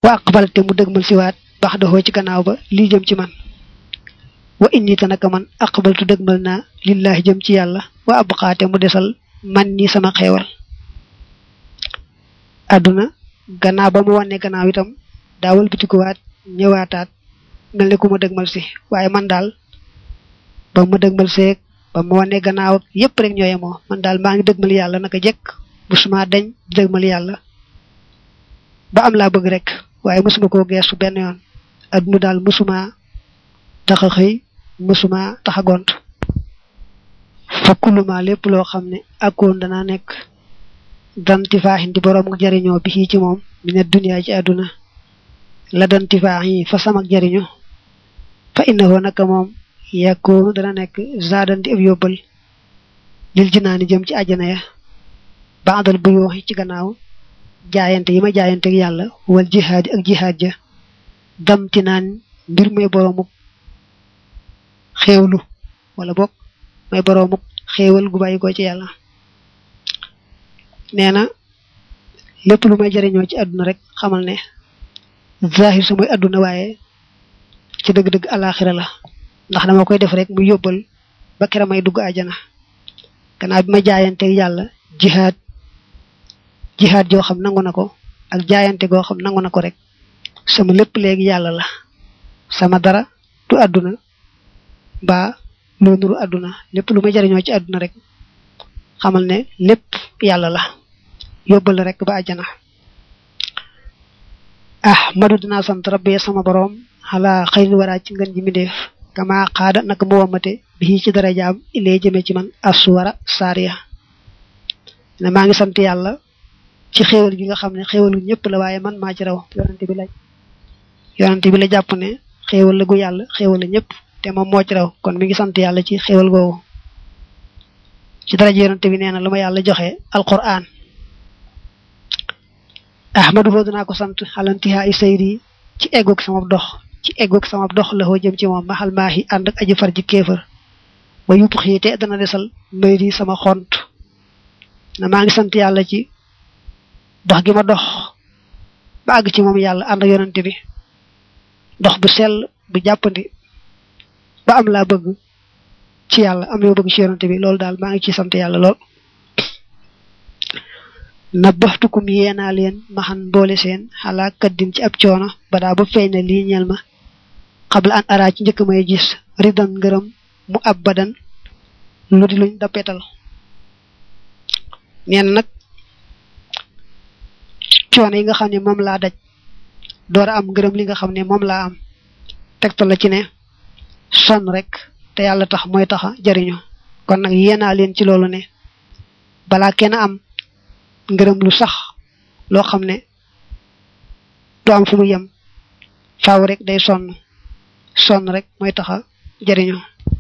wa aqbal te mu dëgmal siwaat bax doxoo ci gannaaw ba lii jëm ci man wa inni te naka man aqbaltu dëgmal naa lillahi jëm ci yàlla wa abqaate mu desal man ni sama xeewal àdduna gannaaw ba mu wànnee gannaaw itam daawal bitikuwaat ñëwaataat mel ne ku ma dëgmal si waaye man daal ba ma dëgmal seeg ba ma wànnee gannaaw ak yépp rek ñooye moo man daal maa ngi dëgmal yàlla naka jekk musuma deñ di dëgmal yàlla ba am laa bëgg rek waaye mosuma koo geesu benn yoon adduna daal mosuma tax a xëy mosuma tax a gont fakkuluma lépp loo xam ne akkoon danaa nekk danti faaxin di boroom ak jariñoo bi ci moom mi ne duniyaa ci àdduna la danti faax yi fa samak jariñu fa innahu naka moom yakkoonu dana nekk zaadanti ab yóbbal lil jinaani jëm ci àjjana ya baadal bu yooxi ci gannaaw jaayante yi ma jaayante ak yàlla wal jihaadi ak jihaad ja damti naan mbir may boroomuk xéewlu wala bokk may boroomuk xéewal gu bàyyi ko ci yàlla nee na lépp lu may jariñoo ci àdduna rek xamal ne zahir sa mooy àdduna waaye ci dëgg-dëgg alaxira la ndax dama koy def rek mu yóbbal ba kera may dugg àjjana gannaaw bi ma jaayante yàlla jihaad jihaad joo xam nangu na ko ak jaayante goo xam nangu na ko rek sama lépp léegi yàlla la sama dara du àdduna mbaa loo nuru àdduna lépp lu ma jariñoo ci àdduna rek xamal ne lépp yàlla la yóbbal rek ba àjjana ah madu dinaa sant rabbi sama boroom xalaa xëy waraa ci ngën ji mi def kama xaada naka mu wamate bi ci darajaam ilee jëme ci man aswara saariya ne maa ngi sant yàlla ci xéewal gi nga xam ne xéewalu ñëpp la waaye man maa ci raw yonante bi la yonante bi la jàpp ne xéewal la gu yàlla xéewal la ñëpp te moom moo ci raw kon mi ngi sant yàlla ci xéewal googu ci daraja yonante bi nee na lu ma yàlla joxe alquran ahmadu foo dinaa ko sant xalantiha i sayri ci eggoog sama dox ci eggoog sama dox la xoo jëm ci moom maxal maaxi ànd ak aji far ji kéefër ba yupp xiite dana desal mbay di sama xont na maa ngi sant yàlla ci dox gi ma dox ba àgg ci moom yàlla ànd ak yonante bi dox bu sell bu jàppandi ba am laa bëgg ci yàlla am yoo bëgg ci yonante bi loolu daal maa ngi ci sant yàlla lool na baxtukum yeenaa leen maxan boole seen xalaa kaddin ci ab coono ba daa ba feeñ na lii ñeel ma xabla an araa ci njëkk may gis ridan ngërëm mu ab badan lu di luñ dappetal neen nag coono yi nga xam ne moom laa daj door a am ngërëm li nga xam ne moom laa am tegtal la ci ne sonn rek te yàlla tax mooy taxa jariñu kon nag yéenaa leen ci loolu ne balaa kenn am ngërëm lu sax loo xam ne du am fu mu yem faaw rek day sonn sonn rek mooy taxa jariñu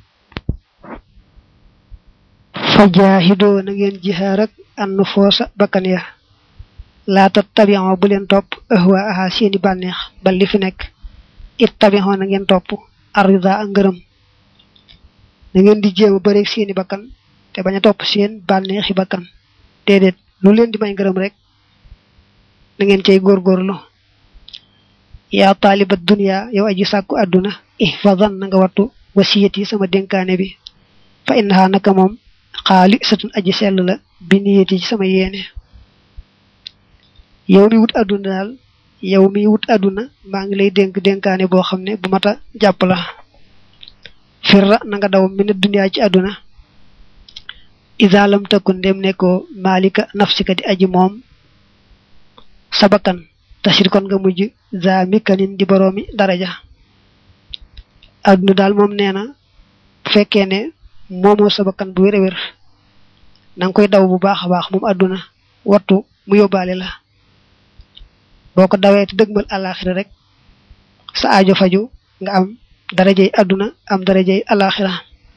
fa jaahidoo na ngeen jihaar ak annu foosa bakkan ya laata tabion bu leen topp ahwa aha seeni bànneex ba li fi nekk it tabion na ngeen topp arida ak ngërëm na ngeen di jéem a bëreeg seeni bakkan te bañ a topp seen bànneexi bakkan déedéet lu leen di may ngërëm rek na ngeen cay góorgóorlu yaa taaliba dunya yow aji sàkku àdduna ihfadan na nga wattu wasiyati sama dénkaane bi fa innaha naka moom xaali satun aji sell la bi niyati ci sama yéene yow mi wut àdduna daal yow mi wut àdduna maa ngi lay dénk dénkaane boo xam ne bu mata jàpp la firra na nga daw mi ne duniyaa ci àdduna isaalam takkun ndem nekkoo maalika nafsika di aji moom sabakan tasir kon nga mujj za mikanin di boroomi daraja àdduna daal moom nee na bu fekkee ne moomoo sabakan bu wér a wér na nga koy daw bu baax a baax moom àdduna wattu mu yóbbaale la boo ko dawee te dëgmal alaxira rek sa aajo faju nga am darajey àdduna am darajey alaxira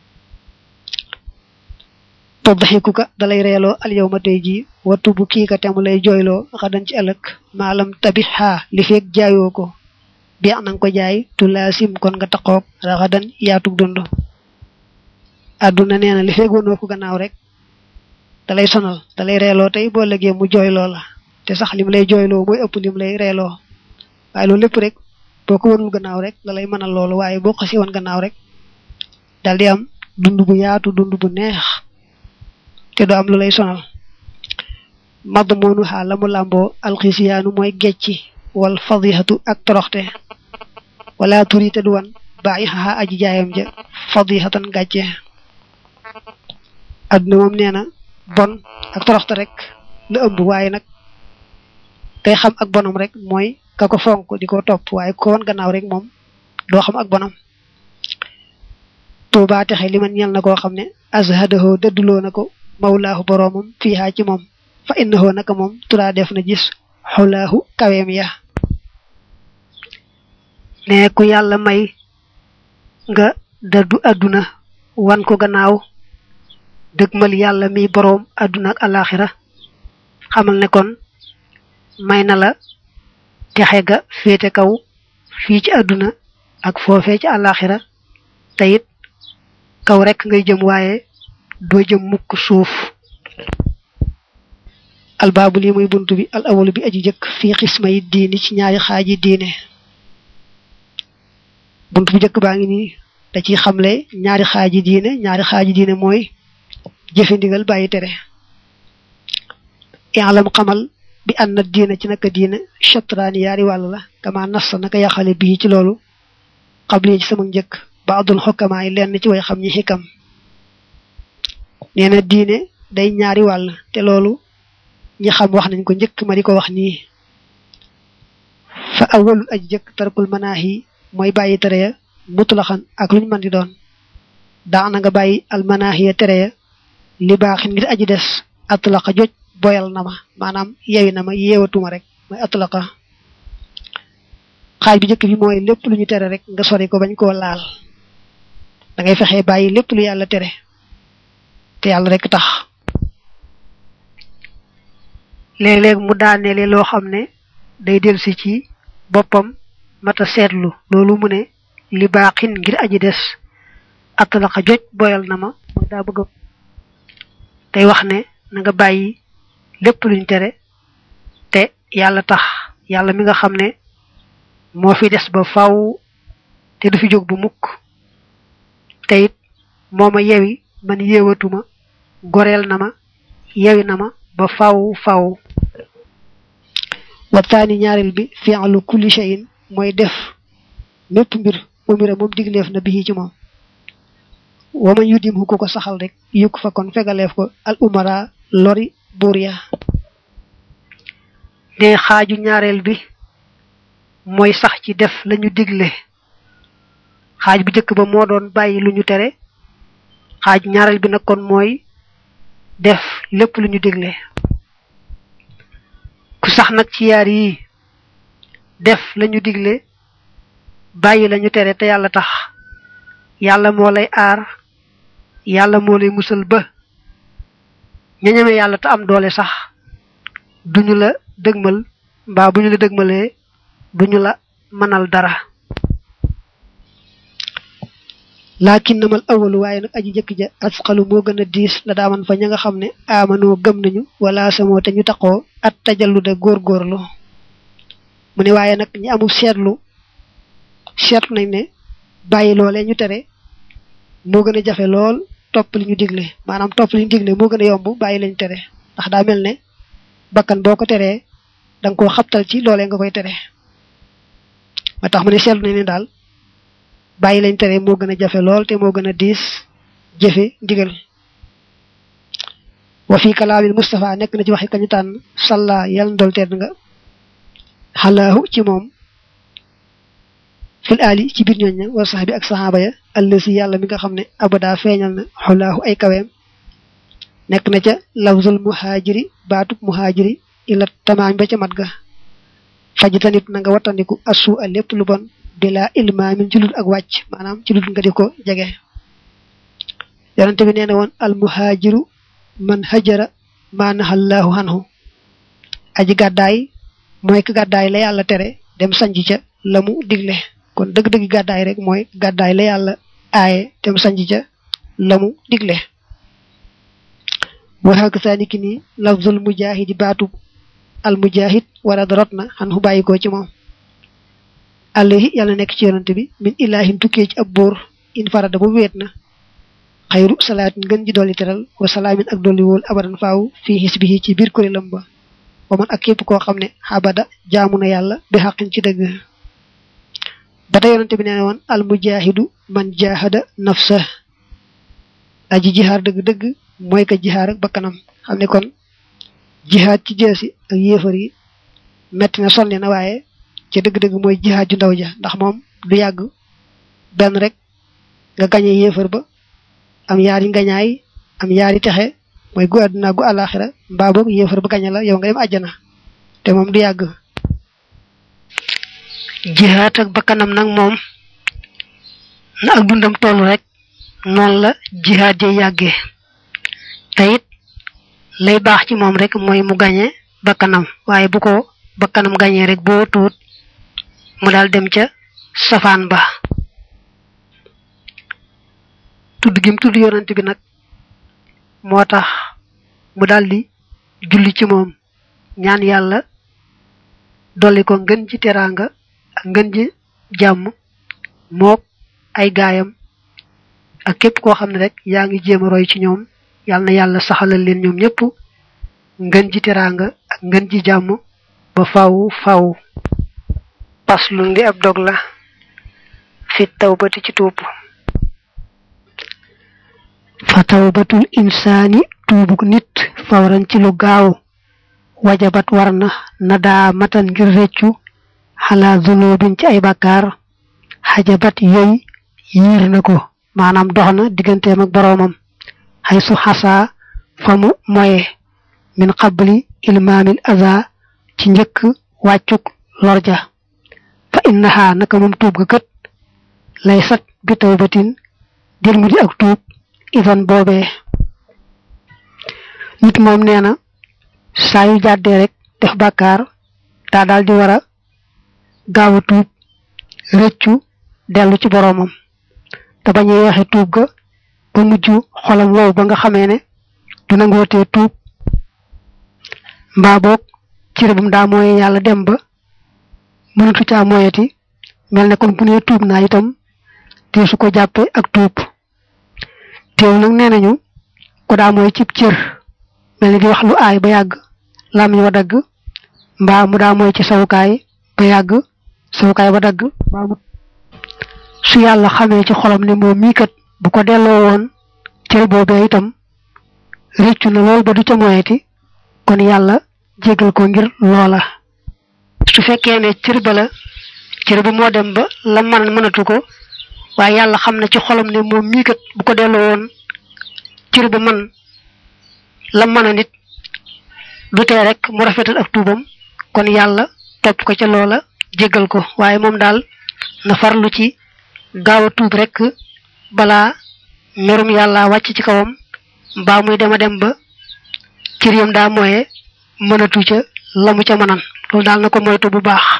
toddaxiku ka dalay reeloo al yow ma tey ji wattu bu kii ka te mu lay jooyloo xadan ci ëllëg maalam tabi xaa li feeg jaayoo ko bi na nga ko jaay tu laasim kon nga taqoog raxadan yaatug dund àdduna nee na li feeg wonoo ko gannaaw rek dalay sonal dalay reeloo tey boo lëgee mu jooyloo la te sax lim lay jooyloo mooy ëpp lim lay reeloo waaye loolu lépp rek boo ko wanul gannaaw rek la lay mënal loolu waaye boo xasee woon gannaaw rek dal di am dund bu yaatu dund bu neex te du am lu lay sonal madd moonu xaa la mu làmboo alxisiyaanu mooy gecci wal fadihatu ak toroxte wala turi te du wan bàyyi xaxa aji jaayam ja fadihatan gàcce adduna moom nee na bon ak toroxte rek la ëmb waaye nag kay xam ak bonam rek mooy ka ko fonk di ko topp waaye ko wan gannaaw rek moom doo xam ak bonam tuubaa texe li man ñel na koo xam ne azhadahoo dëdduloo na ko mawlaahu boroomam fiihaa ci moom fa innahoo naka moom turaa def na gis xulaahu kaweem ya ne ku yàlla may nga dëddu àdduna wan ko gannaaw dëgmal yàlla mi boroom àdduna ak alaxira xamal ne kon may na la texe ga féete kaw fii ci àdduna ak foofee ci alaxira te it kaw rek ngay jëm waaye doo jëm mukk suuf albaabu lii muy bunt bi al awalu bi aji jëkk fii xisma yi diini ci ñaari xaaji diine bunt bu jëkk baa ngi nii da ciy xamle ñaari xaaji diine ñaari xaaji diine mooy jëfe ndigal bàyyi tere i'lam xamal bi ànd na diine ci naka diine chatraani yaari wàll la kama nas naka yaxale bii ci loolu xabli ci sama njëkk baadul xokkamaa yi lenn ci way xam ñi xikam nee na diine day ñaari wàll te loolu ñi xam wax nañ ko njëkk ma di ko wax nii fa awalul aji jëkk tarkul manaahi mooy bàyyi tere ya mutlaxan ak luñ mën di doon daana nga bàyyi al manaahi ya tere ya li baaxin ngir aji des atlaqa joj boyal na ma maanaam yewi na ma yeewatuma rek mooy atlaqa xaaj bi njëkk bi mooy lépp lu ñu tere rek nga sori ko bañ koo laal da ngay fexee bàyyi lépp lu yàlla tere te yàlla rek tax léeg-léeg mu daaneele loo xam ne day delsi ci boppam mata seetlu loolu mu ne li baaxin ngir aji des atlaqa joj boyal na ma mooy daa bëgg tey wax ne na nga bàyyi lépp luñ tere te yàlla tax yàlla mi nga xam ne moo fi des ba faw te du fi jóg bu mukk te it moo ma yewi man yeewatuma goreel na ma yewi na ma ba faw faw waxtaani ñaareel bi fi'lu kulli shay'in mooy def mépp mbir umira moom digleef na bi ci moom waman yudim hu ko ko saxal rek yukk fa kon fegaleef ko al umara lori buur ya ne xaaju ñaareel bi mooy sax ci def lañu digle xaaj bu njëkk ba moo doon bàyyi lu ñu tere xaaj ñaareel bi nag kon mooy def lépp lu ñu digle ku sax nag ci yaar yi def lañu digle bàyyi lañu tere te yàlla tax yàlla moo lay aar yàlla moo lay musal ba ñañame yàlla te am doole sax duñu la dëgmal mbaa bu ñu la dëgmalee duñu la mënal dara laakin namal awalu waaye nag aji jëkk ja asqalu moo gën a diis la daaman fa ña nga xam ne amanoo gëm nañu wala samoo te ñu taqoo at tajallu de góorgóorlu mu ne waaye nag ñi amul seetlu seetlu nañ ne bàyyi loolee ñu tere moo gën a jafe lool topp li ñu digle maanaam topp li ñu digle moo gën a yomb bàyyi lañ tere ndax daa mel ne bakkan boo ko teree da nga koo xabtal ci loolee nga koy tere ma tax mu ne seetlu nañ ne daal bàyyi lañ tere moo gën a jafe lool te moo gën a diis jëfe ndigal wa fi kalaamil Mustafa nekk na ci waxi kañu tànn salla yàlla ndol tedd nga xalaahu ci moom fil ali ci biir ñooñ ña wa sax bi ak saxaaba ya allësi yàlla mi nga xam ne abada feeñal na xulaahu ay kaweem nekk na ca lafzul muhaajiri baatub muhaajiri ila tamaam ba ca mat ga fajtanib na nga wattandiku assu a lépp lu bon bila ilmaamin ci lul ak wàcc maanaam ci lul nga di ko jege yonente bi nee na woon al muhaajiru man hajara ma nahallaahu anhu aji gàddaay mooy ka gàddaay la yàlla tere dem sanj ca la mu digle kon dëgg-dëgg gàddaay rek mooy gàddaay la yàlla aaye dem sanj ca la mu digle waxaak saa niki ni lafzul mujahidi baatub al mujahid wara darot na xan xu bàyyikoo ci moom alayhi yàlla nekk ci yonante bi min ilahin tukkee ci ab buur in farada bu weet na xayru salaatin ngën ji dolli teral wa salaamin ak dolli wóol abadan faaw fii xisbihi ci biir kuréelam ba wa man ak képp koo xam ne xabada jaamu na yàlla bi xaqin ci dëgg ba tey yonante bi nee woon al mujahidu man jahada nafsa aji jihaar dëgg-dëgg mooy ka jihaar ak bakkanam xam ne kon jihaad ci jeesi ak yéefar yi metti na sonne na waaye ci dëgg-dëgg mooy jihaad ju ndaw ja ndax moom du yàgg benn rek nga gañe yéefar ba am yaari ngañaay am yaari texe mooy gu àdduna gu àllaaxira mbaa boog yéefar ba gañe la yow nga dem àjjana te moom du yàgg jihaad ak bakkanam nag moom na ak dundam toll rek noonu la jihaad ja yàggee te it lay baax ci moom rek mooy mu gañe bakkanam waaye bu ko bakkanam gañee rek boo tuut mu daal dem ca safaan ba tudd gim tudd yonent bi nag moo tax mu daldi julli ci moom ñaan yàlla dolli ko ngën ji teraanga ak ngën ji jàmm mook ay gaayam ak képp koo xam ne rek yaa ngi jéem a roy ci ñoom yàlla na yàlla saxalal leen ñoom ñëpp ngën ji teraanga ak ngën ji jàmm ba faw faw paslun li ab dog la fi tawbati ci tuub fa tawbatul insaani tuubuk nit fawran ci lu gaaw wajabat war na na daa matan ngir réccu xalaa zunubin ci ay bàkkaar xajabat yooy yiir na ko maanaam dox na digganteem ak boroomam xay su xasaa fa mu moye min qabli ilmaamil aza ci njëkk wàccuk lorja fa innaha naka moom tuub ga kët lay sat bi tawbatin dir mu di ak tuub ivan boobee nit moom nee na saa yu jàddee rek def bàkkaar daa daal di war a gaaw a tuub rëccu dellu ci boroomam te bañ a yeexe tuub ga ba mujj xolam wow ba nga xamee ne du nangootee tuub mbaa boog cërëbam daa mooye yàlla dem ba mënatu caa moyeti mel ne kon bu nee tuub naa itam te su ko jàppe ak tuub teew nag nee nañu ko daa mooy cib cër mel ni di wax lu aay ba yàgg làmmiñ wa dagg mbaa mu daa mooy ci sawukaay ba yàgg sawukaay ba dagg mbaa mu su yàlla xamee ci xolam ne moom mii kat bu ko delloo woon cër boobee itam réccu na lool ba du ca moyeti kon yàlla jégal ko ngir loola su fekkee ne cër ba la cër ba moo dem ba la man mënatu ko waaye yàlla xam na ci xolam ne moom mii kat bu ko delloo woon cër ba man la mën a nit du tee rek mu rafetal ak tuubam kon yàlla topp ko ca loola jégal ko waaye moom daal na farlu ci gaaw a tuub rek balaa merum yàlla wàcc ci kawam mbaa muy dema dem ba cër yam daa mooye mënatu ca la mu ca mënan loolu daal na ko moytu bu baax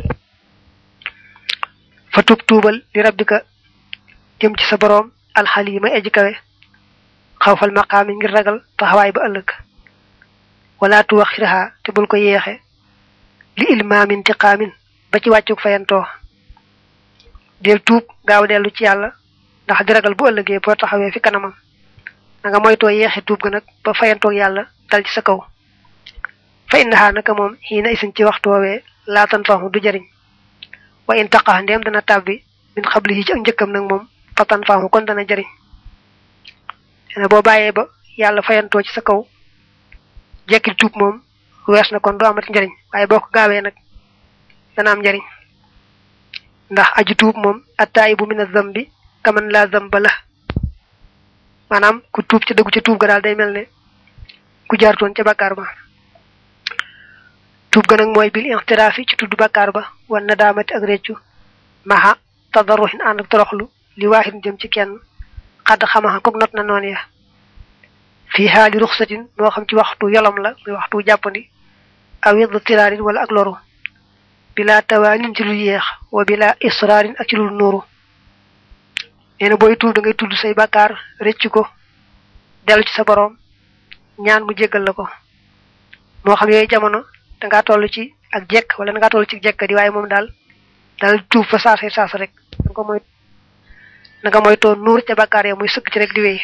fa tuub tuubal li rabbika jëm ci sa boroom alxalima aji kawe xawfal maqaami ngir ragal taxawaay ba ëllëg wala tuwaxiraha te bul ko yeexe li ilmaamin tiqaamin ba ci wàccuk fayantoo del tuub gaaw dellu ci yàlla ndax di ragal bu ëllëgee boo taxawee fi kanamam na nga moytoo yeexe tuub ga nag ba fayantoog yàlla dal ci sa kaw fa innaha naka moom xiina isin ci waxtu woowee laatan faxu du jariñ wa in taqa ndéem dana tàbbi min xablihi ci ak njëkkam nag moom fatan faxu kon dana jariñ ne boo bàyyee ba yàlla fayantoo ci sa kaw jekkil tuub moom wees na kon du amati njariñ waaye boo ko gaawee nag dana am njariñ ndax aji tuub moom attaayibu min azambi kaman la zamba la maanaam ku tuub ci dëggu ca tuub ga daal day mel ne ku jaartoon ca bakkaar ba tuub ga nag mooy bil ixtiraafi ci tudd bakkaar ba wan na daamati ak réccu maha tadarruhin ànd ak toroxlu li waaxin jëm ci kenn xadd xamaxa kook not na noonu ya fii xaali ruxsatin moo xam ci waxtu yolom la muy waxtu jàppandi aw yedd tiraarin wala ak loru bila tawaanin ci lu yeex wa bila israarin ak ci lu nuuru nee na booy tuub da ngay tudd say bàkkaar rëcc ko dellu ci sa boroom ñaan mu jéggal la ko moo xam yooyu jamono dangaa toll ci ak jekk wala dangaa toll ci jekk di waaye moom daal dal tuub fa saasay saas rek nga ko moy na nga moytoo nuur ca bakkaar ya muy sëkk ci rek di wéy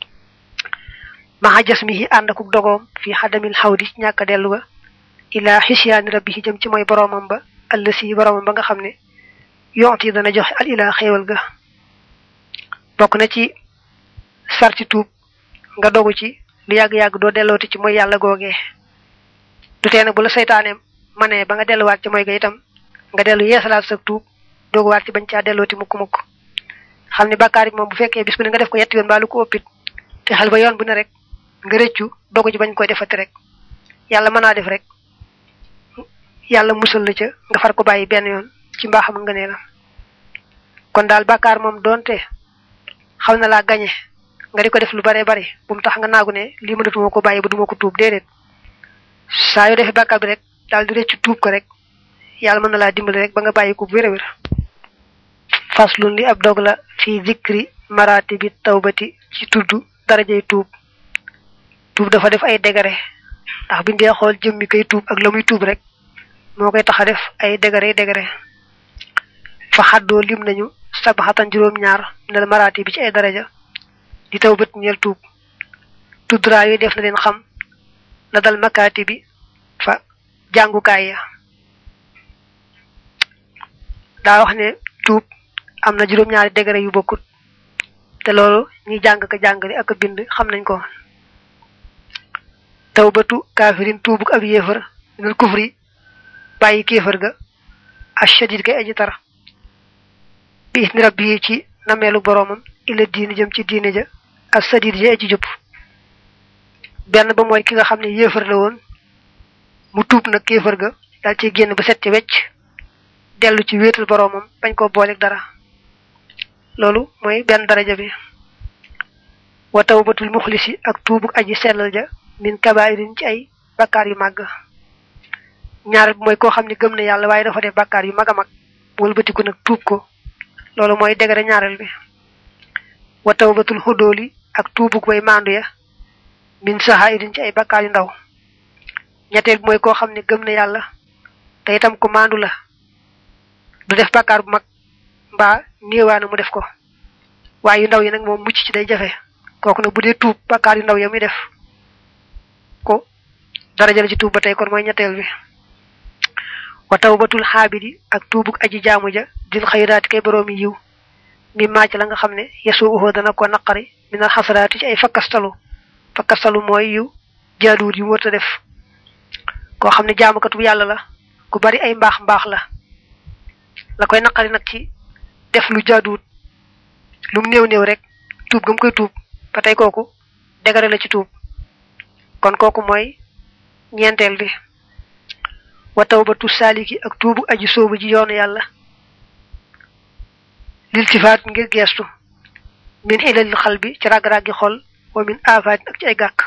maxa jas mi yi ànd akuk dogoom fi xadamil xawdi ñàkk dellu ga ila xisyaani rabbi yi jëm ci mooy boroomam ba ëllësi boroomam ba nga xam ne yont yi dana joxe al ilaa xéewal ga bokk na ci sarti tuub nga dogu ci lu yàgg-yàgg doo dellooti ci mooy yàlla googee du tee nag bu la seytaane manee ba nga delluwaat ci mooy ga itam nga dellu yeesalaat sa tuub dooguwaat ci bañ caa dellooti mukk-mukk xam ne bàkkaar yi moom bu fekkee bis bu ne nga def ko yetti yoon baa lu ko ëppit te xel ba yoon bu ne rek nga rëccu dogu ci bañ koy defati rek yàlla mën naa def rek yàlla musal la ca nga far ko bàyyi benn yoon ci mbaaxam nga nee la kon daal bàkkaar moom doonte xaw na laa gañe nga di ko def lu bare bari bu mu tax nga naagu ne lii mënatuma ko bàyyi ba duma ko tuub déedéet saa yoo defee bàkkaar bi rek daal di rëccu tuub ko rek yàlla mën na laa dimbali rek ba nga bàyyi ko bu wér a wér faslun li ab dog la fi zikri marati bi tawbati ci tudd darajay tuub tuub dafa def ay degare ndax biñ dee xool jëmmi kay tuub ak la muy tuub rek moo koy tax a def ay degare degare fa xaddoo lim nañu sabaxatan juróom-ñaar minal marati bi ci ay daraja di tawbat ñeel tuub tuddraa yooyu def na leen xam la dal makaati bi fa jàngukaay ya daa wax ne tuub am na juróom-ñaari degré yu bokkut te loolu ñi jàng ka jàngale ak bind xam nañ ko tawbatu kaafirin tuubuk ab yéefar minal kufri bàyyi kéefar ga ashadid kay aji tar bi isni rabbi ci nameelu boroomam ila diini jëm ci diine ja ak sadid ja aji jëpp benn ba mooy ki nga xam ne yéefar la woon mu tuub nag kéefar ga daal ci génn ba set ci wecc dellu ci wéetal boroomam bañ koo booleeg dara loolu mooy benn daraja bi wa tawbatul muxlisi ak tuubuk aji sellal ja min kabairin ci ay bakkaar yu màgg ñaar bi mooy koo xam ne gëm na yàlla waaye dafa def bakkaar yu mag a mag wëlbatiku nag tuub ko loolu mooy degere ñaareel bi wa tawbatul xudóoli ak tuubuk way maandu ya min sahairin ci ay bakkaar yu ndaw ñetteel bi mooy koo xam ne gëm na yàlla te itam ko maandu la du def bakkaar bu mag mbaa néewaana mu def ko waaye yu ndaw yi nag moom mucc ci day jafe kooku nag bu dee tuub bakkaar yu ndaw ya muy def ko daraja la ci tuub ba tey kon mooy ñetteel bi wa tawbatul xaabidi ak tuubuk aji jaamu ja dil xayraati kay boroomi yiw mi maac la nga xam ne yesu uxoo dana ko naqari minal xasaraati ci ay fakkastalu fakkastalu mooy yiw jaaduwut yu wërta def koo xam ne jaamukatu yàlla la ku bari ay mbaax mbaax la la koy naqari nag ci def lu jaaduwut lu mu néew néew rek tuub ga mu koy tuub ba tey kooku degare la ci tuub kon kooku mooy ñeenteel bi wa tawbatu saaliki ak tuubu aji soobu ji yoonu yàlla liltifaat ngir geestu min ilalil xal bi ci rag-raggi xol wa min aafaat ak ci ay gàkk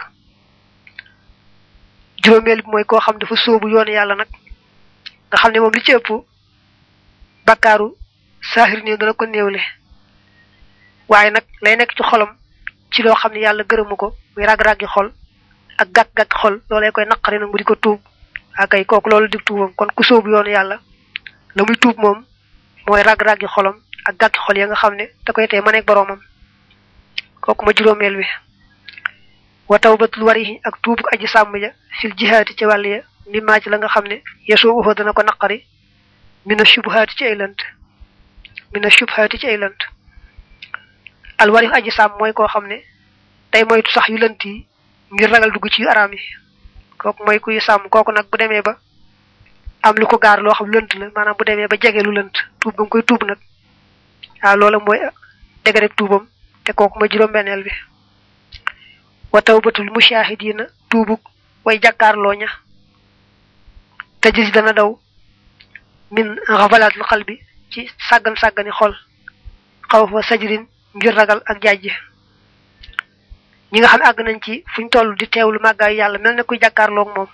juróomeel bi mooy koo xam dafa soobu yoonu yàlla nag nga xam ne moom li ci ëpp bakkaaru saaxir néew dana ko néewle waaye nag lay nekk ci xolam ci loo xam ne yàlla gërëmu ko muy rag-raggi xol ak gàkk-gàkk xol loolay koy naqari nag mu di ko tuub akay kooku loolu di tuubam kon ku sóobu yoonu yàlla la muy tuub moom mooy rag-raggi xolam ak gàkki xol ya nga xam ne da koy tey ma nekk boroomam kooku ma juróomeel wi wa tawbatul wari ak tuubuk aji sàmm ja fil jihaati ci wàll ya mi maa ci la nga xam ne yesoo uxoo dana ko naqari mina shubhaati ci ay lënt mina shubhaati ci ay lënt al wari aji sàmm mooy koo xam ne day moytu sax yu lënt yi ngir ragal dugg ci yu araam yi kooku mooy kuy sàmm kooku nag bu demee ba am lu ko gaar loo xam lënt la maanaam bu demee ba jege lu lënt tuub ba nga koy tuub nag waaw loola mooy dégg rek tuubam te kooku mooy juróom-benneel bi wa tawbatul mushahidina tuubuk way jàkkaarloo ña te gis dana daw min xafalaatul xal bi ci sàggan sàggani xol xaw fa sajrin ngir ragal ak jàjj ñi nga xam ne àgg nañ ci fuñ toll di teewlu màggaayu yàlla mel na kuy jàkkaarloog moom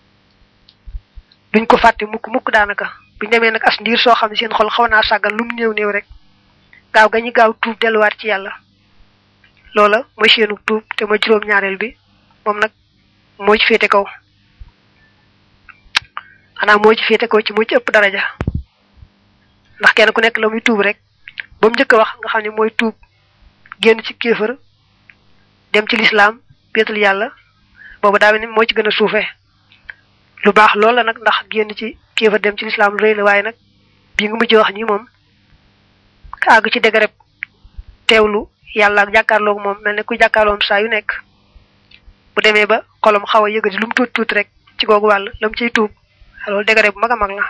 duñ ko fàtte mukk mukk daanaka buñ demee nag as ndiir soo xam ne seen xol xaw naa sàggan lu mu néew néew rek gaaw ga ñu gaaw tuub delluwaat ci yàlla loola mooy seenu tuub te mooy juróom-ñaareel bi moom nag moo ci féete kaw xanaa moo ci féete kaw ci moo ci ëpp daraja ndax kenn ku nekk la muy tuub rek ba mu njëkk a wax nga xam ne mooy tuub génn ci kéefër dem ci lislaam péetul yàlla boobu daa ni moo ci gën a suufe lu baax loolu la nag ndax génn ci kéefër dem ci lislaam lu rëy la waaye nag bii nga mujj wax nii moom ka àgg ci dégreb teewlu yàlla ak jàkkaarloog moom mel ne ku jàkkaarloom saa yu nekk bu demee ba xolom xaw a yëgati lu mu tuut tuut rek ci googu wàll la mu ciy tuub loolu dégré bu mag a mag la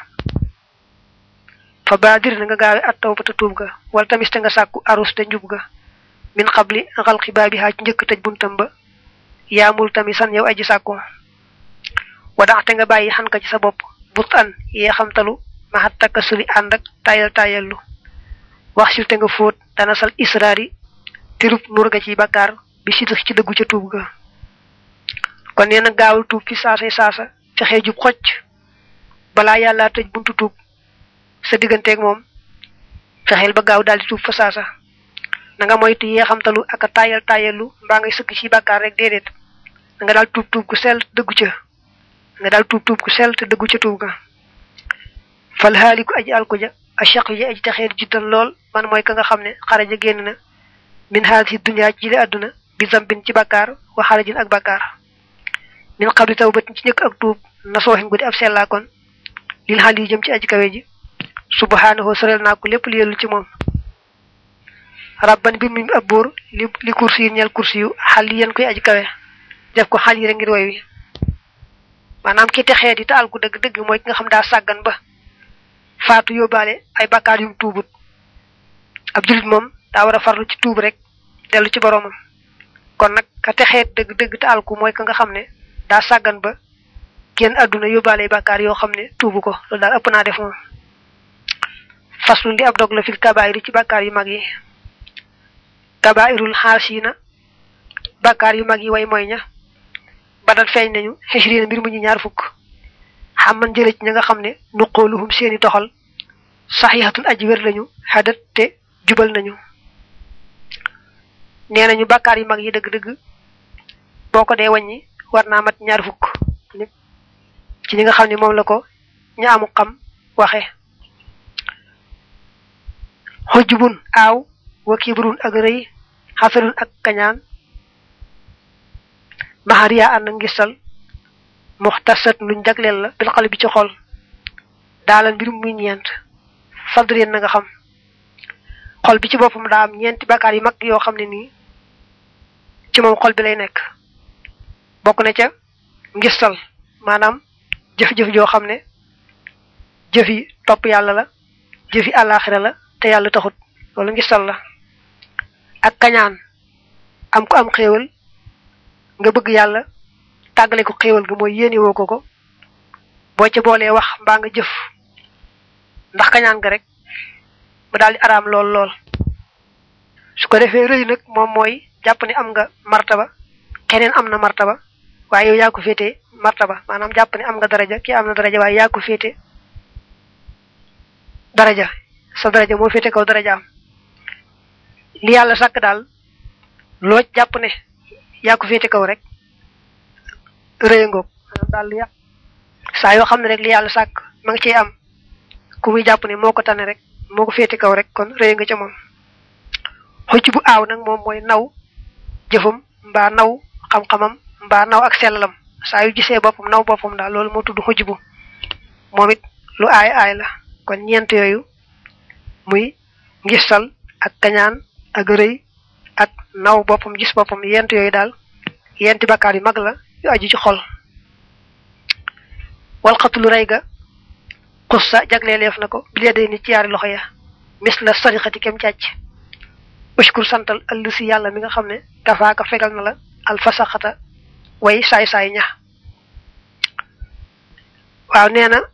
fa baadir na nga gaawe at taw ba ta tuub ga wala tamit te nga sàkku arus te njub ga min xabli xalqi baabi xaaj njëkk tëj buntam ba yaamul tamit san yow aji sàkku wadaxte nga bàyyi xan ka ci sa bopp but an yee xamtalu maxat takka suli ànd ak tayal tayallu wax sil te nga fóot dana sal israari tirub nur ga ci bakkaar bi si ci dëggu ca tuub ga kon nee na gaawul tuub fi saasay saasa fexee jub xocc balaa yàlla tëj buntu tuub sa digganteeg moom fexeel ba gaaw daal di tuub fa saasa na nga moytu yee xamtalu ak a tayal tayallu mbaa ngay sëgg ci bakkaar rek déedéet da nga daal tuub tuub gu sell dëggu ca nga daal tuub tuub gu sell te dëggu ca tuub ga fal haaliku aji alkuja achaq yi aji texeer jiddan lool man mooy ka nga xam ne xaraja génn na min haadihi dunya ci li àdduna bi zambin ci bakkaar wa xarajin ak bakkaar min xabli tawbatin ci njëkk ak tuub na sooxin guddi ab sellaakoon lil xal yi jëm ci aji kawe ji subhanahu sorel naa ko lépp li yellu ci moom rabban bi mu ab buur li li kursi yi ñeel kursi yu xal yi yéen koy aji kawe def ko xal yi rek ngir woy wi maanaam ki texee di te alku dëgg dëgg mooy ki nga xam daa sàggan ba faatu yóbbaale ay bakkaar yum tuubut ab julit moom daa war a farlu ci tuub rek dellu ci boroomam kon nag ka texeet dëgg dëgg te alku mooy ka nga xam ne daa sàggan ba génn àdduna yóbbaale ay bakkaar yoo xam ne tuubu ko loolu daal ëpp naa def moom faslu li ab dog la fil kabaayir ci bakkaar yu mag yi kabaayirul xaasina bakkaar yu mag yi way mooy ña badal feeñ nañu xisriina mbir mu ñu ñaar fukk xam man jële ci ña nga xam ne nuqooluhum seeni toxal saxiixatun aji wér lañu xadat te jubal nañu nee nañu bàkkaar yu mag yi dëgg-dëgg boo ko dee wàññi war naa mat ñaar fukk ci ñi nga xam ne moom la ko ña amu xam waxe xujjubun aaw wa kibrun ak rëy xasarun ak kañaan maxariya ànd ngistal muxtasat luñ jagleel la bil xale bi ci xol daalal mbirum muy ñeent fadrien na nga xam xol bi ci boppam daa am ñeenti bakkaar yu mag yoo xam ne nii ci moom xol bi lay nekk bokk na ca ngistal maanaam jëf-jëf joo xam ne jëfi topp yàlla la jëfi àllaaxira la te yàlla taxut loolu ngistal la ak kañaan am ko am xéewal nga bëgg yàlla tàggale ko xéewal ga mooy yéene woo ko ko boo ca boolee wax mbaa nga jëf ndax kañaan ga rek mu daal di araam lool lool su ko defee rëy nag moom mooy jàpp ne am nga martaba keneen am na martaba waaye yow yaa ko féete martaba maanaam jàpp ne am nga daraja kii am na daraja waaye yaa ko féete daraja sa daraja moo féete kaw daraja am li yàlla sàkk daal loo jàpp ne yaa ko féete kaw rek rëy ngoog maanaam daal li saa yoo xam ne rek li yàlla sàkk ma ngi ciy am ku muy jàpp ne moo ko tane rek moo ko féete kaw rek kon rëy nga ca moom xocc bu aaw nag moom mooy naw jëfam mbaa naw xam-xamam mbaa naw ak sellalam saa yu gisee boppam naw boppam daal loolu moo tudd xocc bu moom it lu aay aay la kon ñeent yooyu muy ngistal ak kañaan ak rëy ak naw boppam gis boppam yent yooyu daal yenti bakkaar yu mag la yu aju ci xol walxatulu rey ga xussa jagleeleef na ko bilee day ni ci yaari loxo ya mis la sarixati kem càcc ushkur santal ëll si yàlla mi nga xam ne kafaaka fegal na la alfasaxata way saay-saay ñax waaw nee na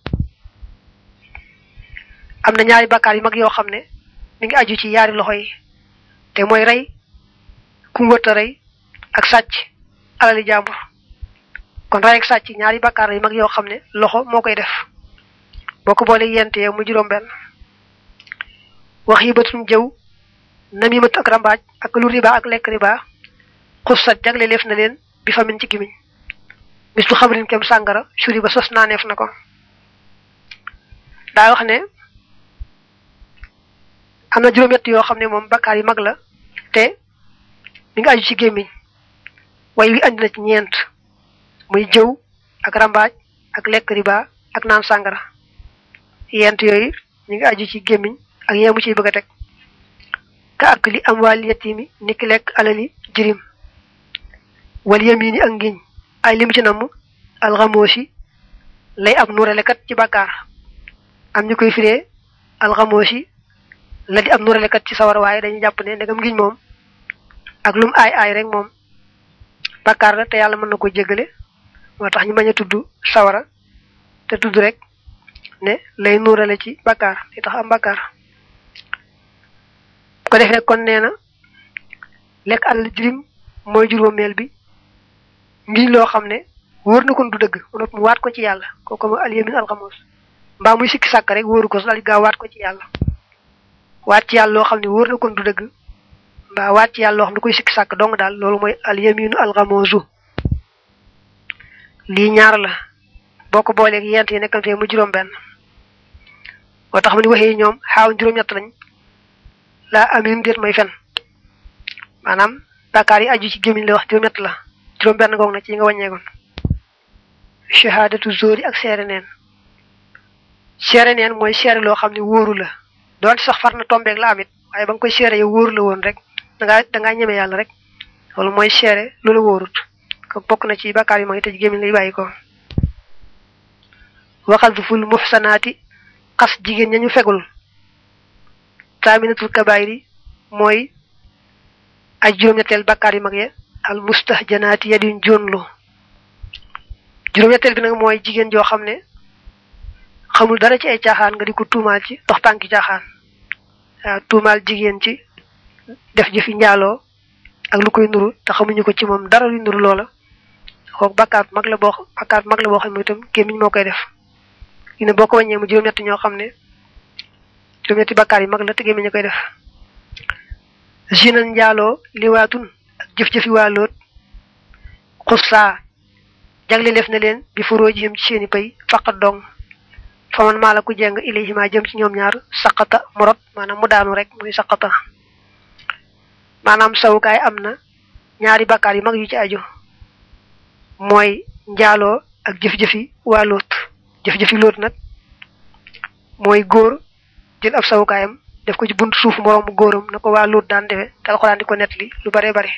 am na ñaari bakkaar yu mag yoo xam ne mi ngi aju ci yaari loxo yi te mooy rey ku wërta rey ak sàcc alali jàmbur kon rey ak sàcc ñaari bakkaar yu mag yoo xam ne loxo moo koy def boo ko boole yente yow mu juróom benn wax yi batum jëw namimat ak rambaaj ak lu riba ak lekk riba xussat jagle leef na leen bi famin ci gimiñ bis bu xabarin kem sàngara suri ba sos naaneef na ko daa wax ne am na juróom-ñett yoo xam ne moom bakkaar yi mag la te mi ngi aju ci gémmiñ way wi andi na ci ñeent muy jëw ak rambaaj ak lekk riba ak naan sàngara yent yooyu ñu ngi aju ci gémmiñ ak yeemu ciy bëgg a teg ka ak li am wàll yetimi ni ki lekk alali jirim wal yamini ak ngiñ ay lim ci namm alxamoosi lay ab nuralekat ci bàkkaar am ñu koy firee alxamoosi la di ab nuralekat ci sawar waaye dañuy jàpp ne ndegam ngiñ moom ak lum aay aay rek moom bàkkaar la te yàlla mën na ko jéggale moo tax ñu bañ a tudd sawara te tudd rek ne lay nuurale ci bàkkaar li tax am bàkkaar ko defee kon nee na lekk àll jirim mooy juróomeel bi ngiñ loo xam ne wóor na kon du dëgg mu waat ko ci yàlla kooku mooy alyamin alxamos mbaa muy sikki sàkk rek wóoru ko su daal di gaaw waat ko ci yàlla waat ci yàlla loo xam ne wóor na kon du dëgg mbaa waat ci yàlla loo xam ne koy sikki sàkk dong daal loolu mooy alyaminu alxamosu lii ñaar la boo ko booleeg yent yi nekkal fee mu juróom benn moo tax ma ni waxee ñoom xaaw juróom-ñett lañ laa amin déet may fen maanaam bàkkaar yi aju ci gémmiñ la wax juróom-ñett la juróom benn goog na ci yi nga wàññeegoon shahadatu zóori ak seere neen seere neen mooy seere loo xam ne wóoru la doon sax far na tombeeg la amit waaye ba nga koy seere yow wóoru la woon rek dangaa dangaa ñeme yàlla rek loolu mooy seere lu la wóorut ko bokk na ci bàkkaar yi mooy tëj gémmiñ lay bàyyi ko waxal ful muxsanaati xas jigéen ñañu fegul taaminatul kabaayri mooy ay juróom-ñetteel bàkkaar yu mag ya al mustahjanaati yadin jonlu juróom-ñetteel bi nag mooy jigéen joo xam ne xamul dara ci ay caaxaan nga di ko tuumaal ci dox tànki caaxaan waaw tuumaal jigéen ci def jëfi njaaloo ak lu koy nuru te xamuñu ko ci moom dara luy nuru loola kooku bàkkaar mag la boo bàkkaar mag la boo xam ne itam gémmiñ moo koy def ñu ne boo ko wàññee mu juróom-ñett ñoo xam ne juróom-ñetti bàkkaar yi mag la te gémmiñ a koy def zinan njaaloo liwaatun ak jëf-jëfi waaloot xussaa jagle def na leen bi furoo jim ci seeni pay faqat dong fa man maa la ku jeng ilayhima jëm ci ñoom ñaar saqata mu rot maanaam mu daanu rek muy saqata maanaam sawukaay am na ñaari bàkkaar yu mag yu ci aju mooy njaaloo ak jëf-jëfi waa loot jëf-jëfi loot nag mooy góor jël ab sawukaayam def ko ci buntu suuf moroomu góoram na ko waa loot daan defe te alxuraan di ko nettali lu bare bare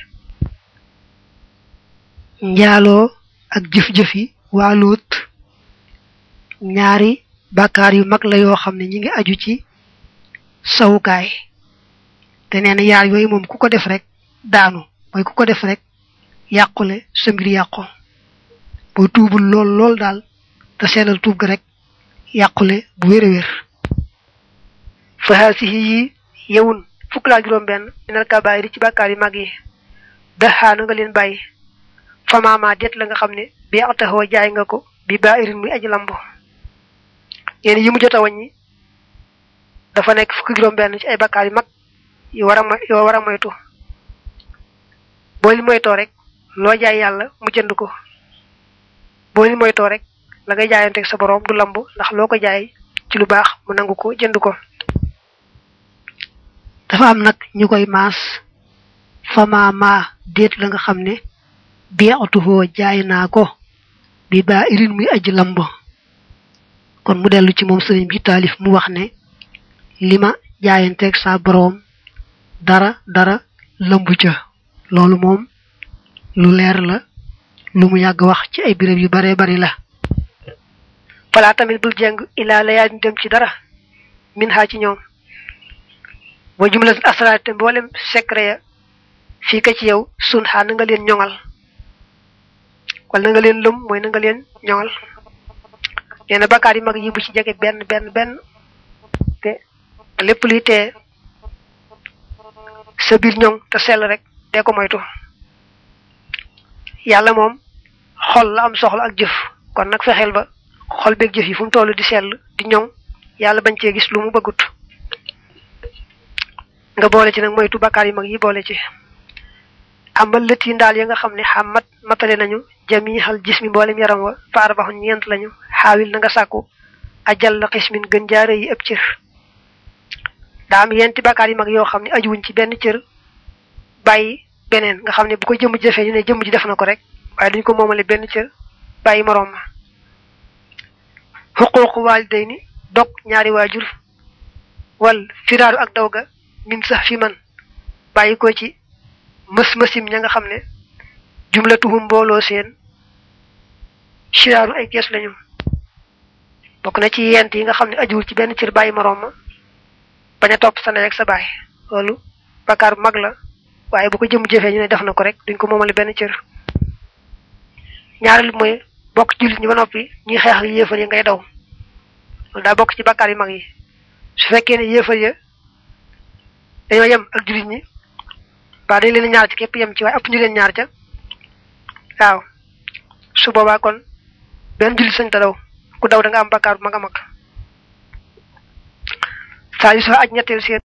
njaaloo ak jëf-jëfi waa loot ñaari bàkkaar yu mag la yoo xam ne ñi ngi aju ci sawukaay te nee na yaar yooyu moom ku ko def rek daanu mooy ku ko def rek yàqule sa mbir yàqu boo tuubul lool lool daal te sellal tuub ga rek yàqule bu wér a wér fahaasihi yi yewun fukk laa juróom benn minal kabaayiri ci bàkkaar yu mag yi daxaana nga leen bàyyi famaamaa det la nga xam ne bi ataxoo jaay nga ko bi baa irin muy aji lambo yéen yi mu jot a wàññi dafa nekk fukki juróom benn ci ay bàkkaar yu mag yu war a mo yoo war a moytu boo li moytoo rek loo jaay yàlla mu jënd ko boo li moytoo rek la ngay jaayanteeg sa borom du lamb ndax loo ko jaay ci lu baax mu nangu ko jënd ko dafa am nag ñu koy maas fama ma déet la nga xam ne biatuhoo jaay naa ko bi baa irin muy aji lamb kon mu dellu ci moom sëriñ bi taalif mu wax ne li ma jaayanteeg sa borom dara dara lamb ca loolu moom lu leer la lu mu yàgg wax ci ay béréb yu bare bari la falaa tamit bul jeng ilaa la yaa dem ci dara min xaa ci ñoom wa jumlatul asraar te mboolem secret ya fii ka ci yow sun xaa na nga leen ñoŋal wala na nga leen lëm mooy na nga leen ñoŋal nee na bakkaar yi mag yi bu ci jege benn benn benn te lépp luy tee sa biir ñoŋ te sell rek dee ko moytu yàlla moom xol la am soxla ak jëf kon nag fexeel ba xol beeg jëf yi fu mu toll di sell di ñoŋ yàlla bañ cee gis lu mu bëggut nga boole ci nag moytu bakkaar yi mag yi boole ci amal lët yi ndaal ya nga xam ne xamat matale nañu jami xal gis mi mboolem yaram wa faar baxu ñeent lañu xaawil na nga sàkku ajal la xismin gën jaare yi ëpp cër daa am yenti bàkkaar yu mag yoo xam ne ajuwuñ ci benn cër bàyyi beneen nga xam ne bu ko jëmm ji defee ñu ne jëmm ji def na ko rek waaye duñ ko moomale benn cër bàyyi moroom ma xuquuqu waalidayni dog ñaari waajur wal firaaru ak daw ga min sax fi man bàyyi ko ci mës-mësim ña nga xam ne jumlatuhum mbooloo seen siraaru ay kees lañu bokk na ci yent yi nga xam ne ajuwul ci benn cër bàyyi moroom ma bañ a topp sa ndey ak sa baay loolu bakkaar bu mag la waaye bu ko jëm jëfee ñu ne def na ko rek duñ ko moomale benn cër ñaareel mooy bokk jullit ñi ba noppi ñuy xeex ak yéefar yi ngay daw loolu daa bokk ci bakkaar yu mag yi su fekkee ne yéefar ya dañoo yem ak jullit ñi waa dañ leen ñaar ci képp yem ci waaye ëpp ñu leen ñaar ca waaw su boobaa kon benn jullit sañ ta daw ku daw da nga am bakkaar bu mag a mag saa yu sa aj ñetteel seen